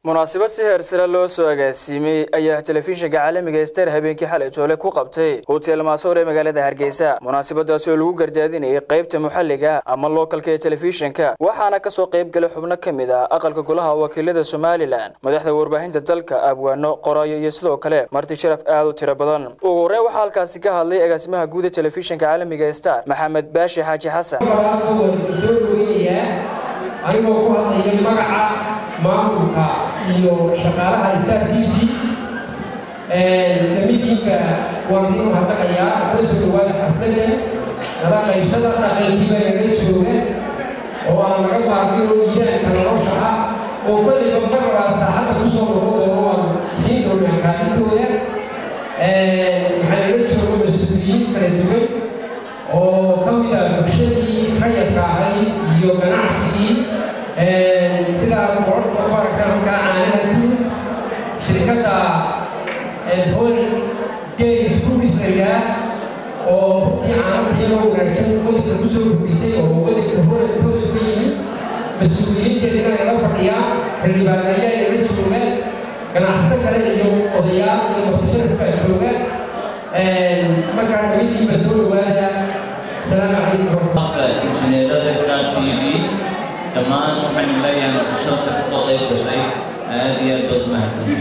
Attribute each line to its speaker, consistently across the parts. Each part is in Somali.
Speaker 1: munaasabad si heersare loo soo agaasiimay ayaa telefishinka caalamiga star habeenkii xalay joole ku qabtay hotel maasoor ee magaalada hargeysa munaasabadaasi oo lagu gardaadinayay qaybta muxalliga ama lookalka ee telefishinka waxaana kasoo qayb galay xubno ka mid ah aqalka golaha wakiilada somalilan madaxda warbaahinta dalka abwaano qoraayo iyo sidoo kale marti sharaf aad u tiro badan ugu horreyn waxaa halkaasi ka hadlay agaasimaha guud ee telefishinka caalamiga star maxamed baashi xaaji xasan
Speaker 2: anigoo ku hadlaya magaca maamulka iyo shaqaalaha star t v kamidiinka waan idin mahadnaqayaa kula soo dhawaada xafladda nala qaybsada dhaqankiiba naga jooga oo aan laga maarmin oo iidaanka nolosha ah oo kolliba marlaa saaxadda kusoo noqon doono waan siin doonaa kaalintooda waxaa naga jooga mas-uuliyiin kala duwan oo ka mid ah bulshadii rayadka ahayd iyo ganacsigii sidaa boqorka ku aragtaan halkaa caanaha duun shirkadda hol days rumis laydhaa oo runtii caanada iyagoo wanaagsan wadanka kusoo gudbisay oo wadanka holan toos ka yimid mas-uuliyiinteedina ay la fadhiyaan xildhibaan ayaa nala jooga ganacsato kale iyo odayaal iyo muqdisharaf baa jooga markaa nabadiiba soo dhawaada السلام عليكم ورحمة
Speaker 3: الله injineerada star t v dhammaan waxaynu leeyahay martisharafta ka soo qayb gashay aad iyo aad baad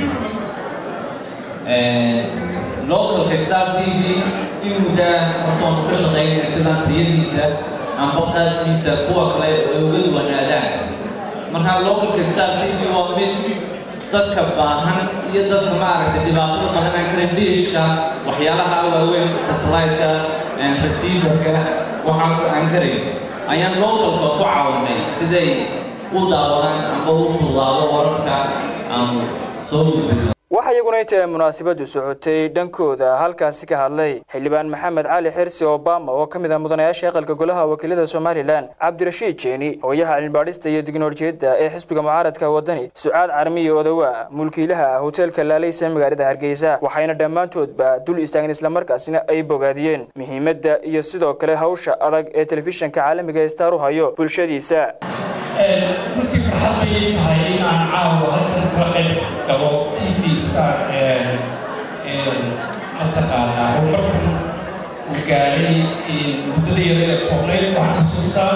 Speaker 3: mahadsantihiin localka star t v in muddaa horta waanu ka shaqaynaya sidaan tayadiisa amba qaabkiisa kuwa kale ay uga duwanaadaan marka localka star t v waa mid dadka baahan iyo dadka maaragtay dhibaatada qabanaan kara diishka waxyaalaha waaweyn satellite-ka receiverka waxaas aan karayn ayaan localka ku caawinay siday u daawadaan amba u fududaado wararka aan soo gudbino
Speaker 1: waxaa iyaguna inta ay munaasabadu socotay dhankooda halkaasi ka hadlay xildhibaan maxamed cali xirsi obama oo ka mid ah mudanayaasha aqalka golaha wakiilada somalilan cabdirashiid jeeni hooyaha cilmibaadhista iyo dignoolajiyadda ee xisbiga mucaaradka wadani sucaad carmiyo odowa mulkiilaha hoteelka laaleysa magaalada hargeysa waxayna dhammaantoodba dul istaageen islamarkaasina ay bogaadiyeen muhiimadda iyo sidoo kale hawsha adag ee telefishinka caalamiga ee star u hayo bulshadiisa
Speaker 4: runtii farxad bayay tahay in aan caawa halkan kala qayb gabo t v star mataqaanaa horumarkan uu gaadhay muddada yara ee koobnayd waxaan xasuustaa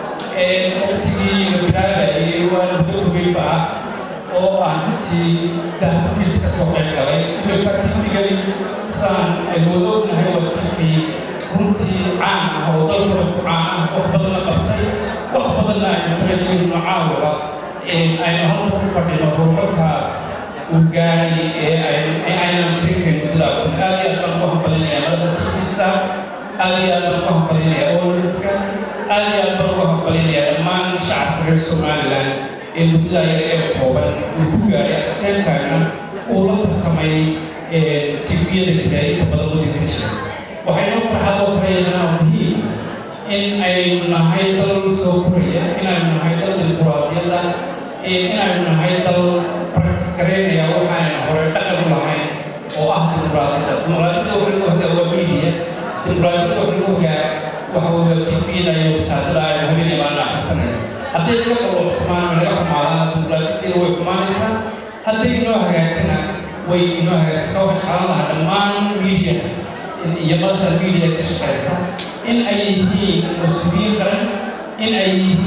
Speaker 4: waqtigii la bilaabayay waa muddo fogeyba ah oo aan runtii dahafugiisa ka soo qayb galay imika tvgani saan wada ognahay waa tv runtii caan ah oo dalkuna ku caan ah wax badanna qabtay wax badanna aynu kala jirno caawaba aynu halka ku fadhino horumarkaas uu gaadhay ee aynan tirinkayn muddada kun aad iyo aad baan ku hambalinaya madada tifista aad iyo aad baan ku hambalinaya olriska aad iyo aad baan ku hambalinaya dhammaan shacabka reer somaliland ee muddada yar ee kooban uu ku gaadhay aseentaagna uu la tartamay tifiyada kadaayinta badan wadanka jira waxaynu farxad oo kaleeyanaa muhiim in aynu nahay dal soo koraya inaynu nahay dal dimuquraadiyadda inaynu nahay dal practice garaynaya waxaaynu hore dhaqan u lahayn oo ah dimuquraadiyaddaas dimuquraadiyadda waxa lagu hagaa waa media dimuquraadiyadda waxa lagu hagaa waxa weeye tvda iyo wasaadada aynu habeenay baan akhrisanayno hadday naga qalloocsamaan naga xumaadaan dimuquraadiyadeeda way xumaanaysaa hadday inoo hagaagtana way inoo hagaagsan waxaan jeclan lahaa dhammaan media iyo madaxda media ka shaqaysa in ay yihiin mas-uuliyiin qaran in ay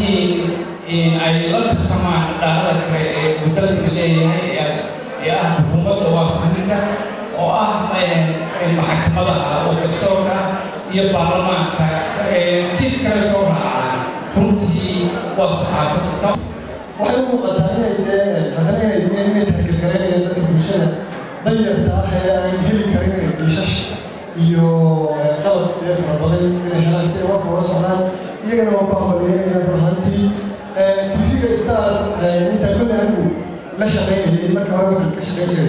Speaker 4: yihiin ay la tartamaan dhaalada kale ee uu dalka leeyahay ee ah xukuumadda waafahinta oo ah maxkamadaha oo dastoorka iyo baarlamaanka tid kale soo raacaan runtii waa saxaafadda
Speaker 5: waxay u muuqataa inay dee haddana inay inay inay targelgareynayaan dadka bulshada danyarta ah ee aan heli karin inay dhiishash iyo qalab ee fara badan inay helaan si ay warka ula socdaan iyagana waan ku hambalyeynaya runaantii tv-ga star intaa kolle anigu la shaqaynayay marka hore waxaan ka shaqayn jiray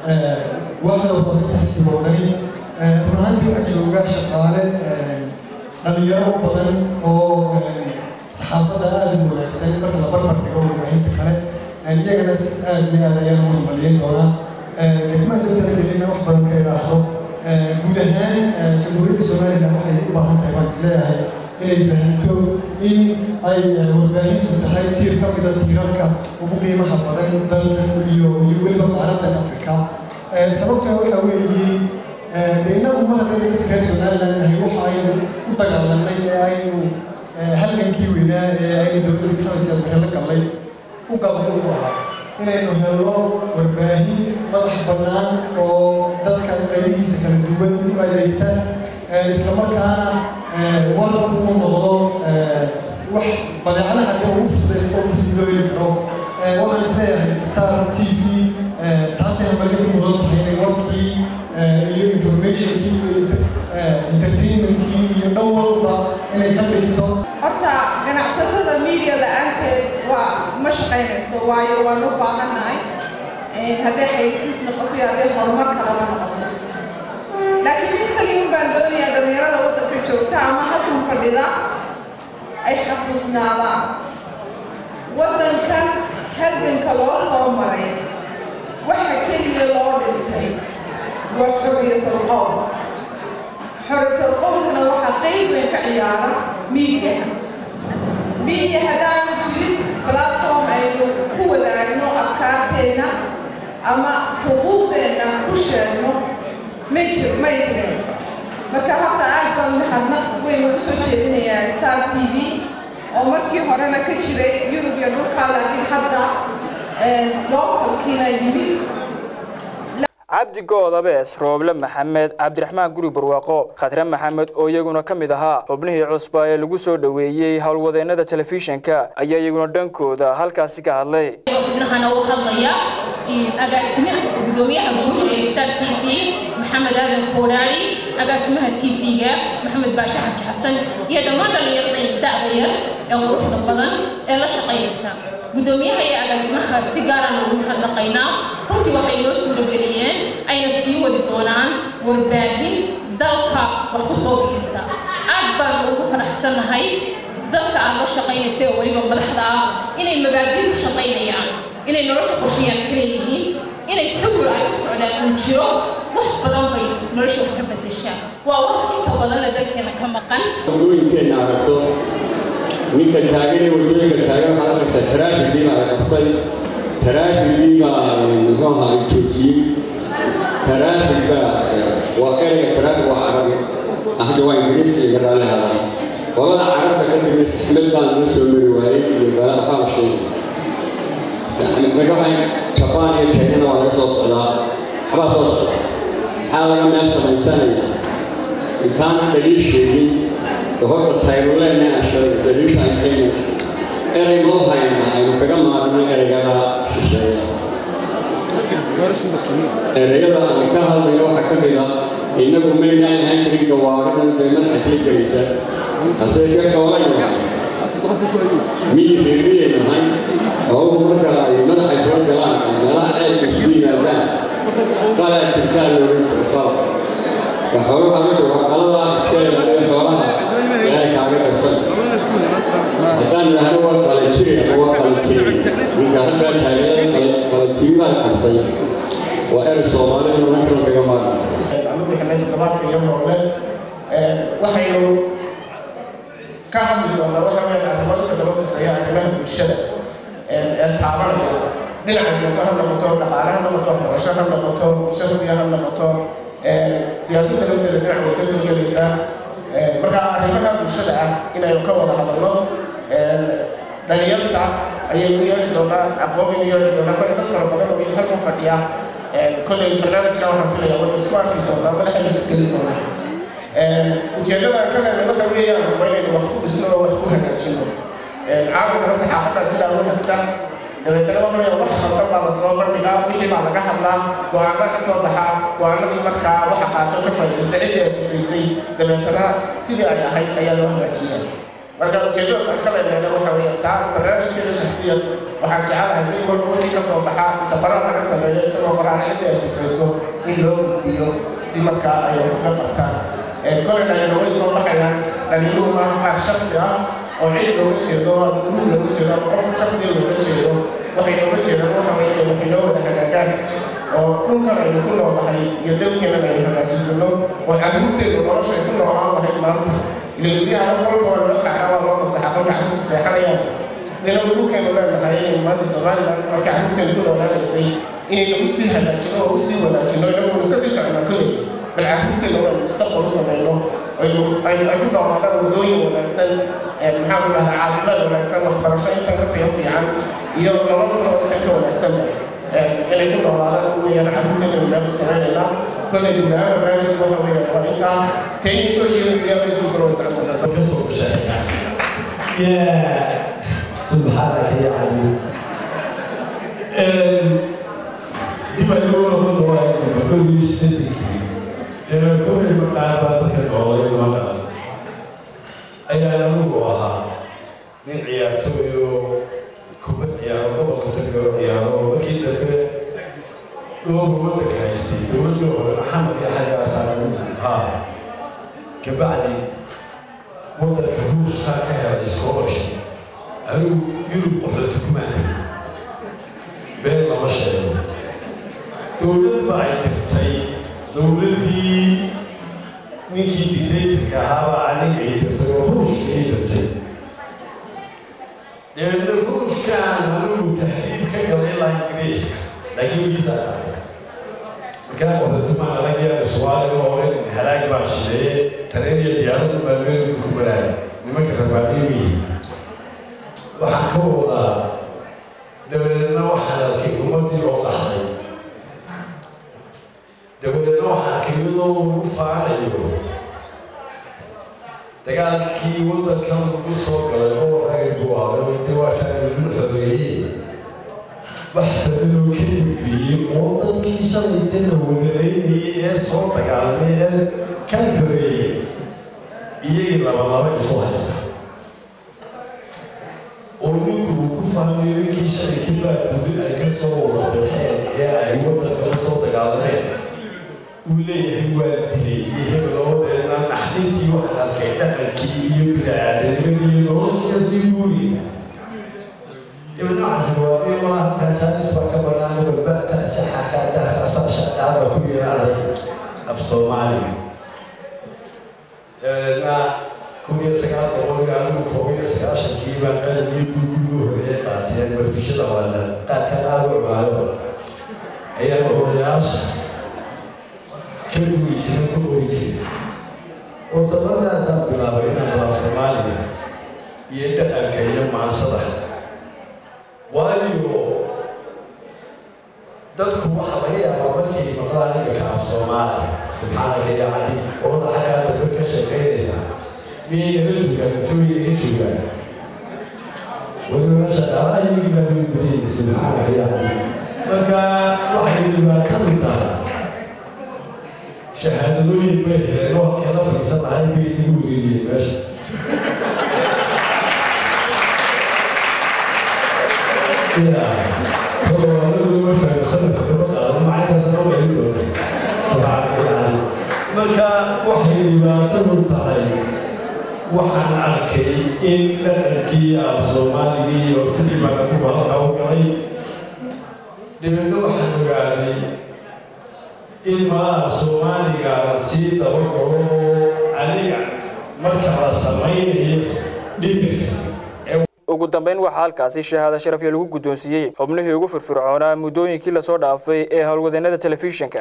Speaker 5: waaxda warbaahinta xisbiga wadani runaantii waxaa jooga shaqaale dhalinyaro badan oo saxaafadda aada u wanaagsan marka la barbar dhigo warbaahinta kale iyagana si aad iyo aad ayaan u hambalyeyn doonaa degmaa soo talagelina wax badan ka idhaahdo guud ahaan jamhuuriyadda somalilan waxay u baahan tahay baan isleeyahay inay fahamto in ay warbaahintu tahay tiir ka mida tiirarka ugu qiimaha badan dalka iyo iyo weliba qaaraddan afrika sababta waxa weeye innagu mahadda reer somaliland nahay waxa aynu u dagaalanay ee aynu halgankii weynaa ee aynu dowladda maxamed siyaad barre la gallay u galay u ahaa inaynu helno warbaahin madax bannaan oo dadka qaybihiisa kala duwan u adeegta islamarkaana warku u noqdo wax badeecadaha dee ugu fududaysta ugu fudud loo heli karo waxaan isleeyahay star t v taasayna marka u mudan tahay inay warkii iyo informationkii iyo entertainmentkii iyo dhan walba inay ka dhigto
Speaker 6: horta ganacsatada media la-aanteed waa ma shaqaynayso waayo waan u baahannahay hadday xayisiis noqoto iyo hadday horumar kalaba noqoto laakiin mid kaliya baan doonayaa dhalinyarada waddanka joogta ama halkan fadhida ay xasuusnaadaan waddankan halganka loo soo maray waxa keliya loo dhintay waa xorriyatul qowl xorriyatul qowlkana waxaa qayb weyn ka ciyaara miidiyaha miidiya haddaanu jirin platform aynu ku wadaagno afkaarteenna ama xuquuqdeenna ku sheegno may jir may jirin marka horta aad baan mahadnaq weynu kusoo jeedinayaa star t v oo markii horena ka jiray yurub iyo dhulkaa laakiin hadda lookalkiina yimid
Speaker 1: cabdi goodabees rooble maxamed cabdiraxmaan guri barwaaqo khadre maxamed oo iyaguna ka mid ahaa xubnihii cusba ee lagu soo dhoweeyey howlwadeennada telefishinka ayaa iyaguna dhankooda halkaasi ka hadlay
Speaker 7: xubnahana u hadlaya agaasimaha gudoomiyaha guud ee star t v maxamed aadan kooraari agaasimaha t v-ga maxamed baashe xaji xasan iyo dhammaan dhallinyarada da'da yar ee quruxda badan ee la shaqaynaysa gudoomiyaha iyo agaasimaha si gaaraan ugu mahadnaqaynaa runtii waxay noo suurageliyeen ayna sii wadi doonaan warbaahin dalka wax ku soo bixisa aad baan ugu faraxsannahay dadka aad la shaqaynaysa oo weliba madaxda ah inay mabaadiin u shaqaynayaan inay nolosha qorshayaan ka leeyihiin inay sawir ay u socdaan uu jiro wax badan bay nolosha wax ka bedeshaa waa wax inta badanna dalkeena ka maqan
Speaker 8: wadooyinkeenna aragto ninka taagan ee wadooyinka taagan waxaad arkaysaa taraafigii baa la qabtay taraafigii baa muxuu ahaa la joojiyey taraafig baa waa ereyga taraafig waa carabi ahda waa ingiriisi iyo raalli hadal qolada carabta ka timid saxmad baan la soo mari waayey iyo bala waxaa la sheegay magaxay jabaan iyo chaynana waa laga soo socdaa waxbaa soo socda maxaa laga meel samaysanaya intaana dhaliil sheegin horta tayruleena ashay dhaliisha ay keenaysa erey loo hayna aynu kaga maarno ereygada shisheeya ereyada aan ka hadlayno waxaa ka mid ah innagu maynaan ahaan jirin gawaaridan dee madaxa isla gelaysa hase yeeshee xoolayna miyi reermiyay nahay oo marka ay madaxa isla galaan meelaha ceelka isu yimaadaan qalaa jirtaa loogan jiro qalab waxooga amiga waa qalada iska ilaaliya xoolaha ilaahay kaaga darsan haddaan idhaahno waa qalajiri ama waa qalajiri ninka halkaa taageerada qalajiri baan qabtay waa erey soomaalida markan kaga maarmi
Speaker 9: anigu xilay toddobaadka iyo noole waxaynu ka hadli doonaa waxa weeye arrimo inta badan khuseeya arrimaha bulshada ee taabanaya dhinaca joogto ha noqoto dhaqaale ha noqoto waxbarasho ha noqoto shaqsiga ha noqoto siyaasadda lafteeda dhinac way ka soo gelaysaa marka arrimaha bulshada ah inaynu ka wada hadalno dhalinyarta ayaynu yeeli doonaa aqoon inu yeeli doonaa kole dad fara badan oo halkan fadhiya kolley barnaamijka waxaan filaya waynu isku arki doonaa madaxaynu isu geli doonaa ujeeddada ka lehna waxa weeyaan waa inaynu wax ku dhisno oo wax ku hagaajino caalamkana saxaafadda sidaa u hagta dabeetana waxa weeyaan wax khaldan baa lasoo bandhigaa wixii baa laga hadlaa go-aana ka soo baxaa go-aanadii markaa waxa qaato ka faa'iidaysta ciddii ay husaysay dabeetana sidii ay ahayd ayaa loo hagaajiya marka ujeeddada ka leedahayna waxa weeyaan taa barnaamijkeeda shakhsiyan waxaan jecelahay in walba wixii ka soo baxaa inta qoraal laga sameeyo isagoo qoraal ciddii ay husayso in loo gudbiyo si markaa ay uga qabtaan kolay dhalinyaro way soo baxayaan dhalinyuhu maaha qaar shaksi ah oo cid looga jeedo ama gurug looga jeedo ama qof shaksiya looga jeedo waxay looga jeedaan waxa weeye waxay noo wada hagaagaan oo dhulkan aynu ku noolahay iyo dalkeenan aynu hagaajisano oo caruurteedu noloshay ku noolaan lahayd maanta ila guryaha qolka waa loo kacaa waa loo masaxa qolka carruurtu seexanayaan dina ugu keenu leenahay inay maanta somaliland marka carruurteena ku noolaanaysay inay nagu sii hagaajino oo usii wanaajino inaguna iska sii socnaa kolley bal carruurteena waa mustaqbal u samayno ay ku noolaadaan waddooyin wanaagsan maxaa ku dhahdaa caafimaad wanaagsan waxbarasho intan ka tayo fiican iyo nolol kaloo intan ka wanaagsanba inay ku noolaadaan ugu yar carruurteena wanaag u sameynaynaa kolley gudahaan barnaamijka waxa weeye waa intaa tayni social media facebook waa socon doontaa
Speaker 10: kasoo sheegay يا سبحانك يا علي ديما يقولون من رواية بكل يشتري كل المقابلات كالقولي ما أي أنا مقوها من عيارتويو كوبت عيارو قبل كتبه عيارو وكي دبه دور ودك هايستي دور دور محمد يا حاجة أسانا ها كبعدي waddanka ruushkaa ka helay scholarship adigu yurub qaxooti kumaa tegin been lama sheego dowlad ba ay tagtay dowladdii ninkii dictatorka ahaabaa aniga ay tagtay oo ruushka ay tagtay dabeedna ruushkaan anigu tahriib ka galay ilaa ingiriiska laakiin viisa qaatay markaa qaxooti maa laga yaaba suwaaliga hore halaag baan shideeye tareen iyo diyaaradu baa meelku ku baraaya nimanka rabaaniyu yihiin waxaan ka wadaa dabadeedna waxaan arkay ummaddii oo qaxday dabadeedna waxaan arkay iyadoo lagu faanayo dagaalkii waddankan lagu soo galay oo rayb buu ahay dee waataan lagu xoreeyey wax badanoo ka gudbiyey oo dadkii shalayta la wadalaynayay ee soo dagaalamay ee kan xoreeyey iyagii labalaba isu haysta oo ninku uu ku fahmayo ninkii shalayta baa budi ay ka soo wada baxeen ee ay waddankala soo dagaalameen uu leeyahay waa dilay iyo hebeloodeedna naxdintii waxaan arkay dhaqankii iyo bini-aadanimadii iyo noloshiya sii guuriysa dabeedna waxaasi waa iyo maa halkaa jaanis baa ka banaan walbata jaxakaa dahra saasha dhaaba ku yeelaaday af soomaaliga dabeedna kun iyo sagaal boqol iyo adigu koob iyo sagaashankii baan qalin iyo guugugu horeeye qaateen barfishada waalan qaadkan aada u cumaayo ayaan odayaasha ka guuri jirin ku ori jirin wadamadaasaan bilaabay inaan bilaab soomaaliga iyo dhaqanka iyo maansada waayo dadku waxa laga yaabaa markay maqlaan imika af soomaaliya subxaanaka ya cali ooda xaggaa dadka ka sheekaynaysaa miyay naga joogaan mise way naga joogaan weliba shaqaalaha iyagii baa lagu gudayay subxaanaka ya cali marka waxay dhibaatadu tahay shahaadadooyin bay heleen oo halkay la fadhiisan lahay bay igu wegeeyeen meesha marka waxay dhibaatadu tahay waxaan arkay in dhaqankii af soomaaligii iyo sidii baan adugu halka u galay dabeedna waxaan ogaaday in malaha soomaaliga sii dabagalo oo aniga marka la samaynayo dhibir
Speaker 1: ugu dambeyn waxaa halkaasi shahaada sharafyo lagu guddoonsiiyey xubnihii ugu firfircoonaa muddooyinkii lasoo dhaafay ee howlwadeennada telefishinka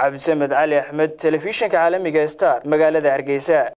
Speaker 1: cabdisamed cali axmed telefishinka caalamiga star magaalada hargeysa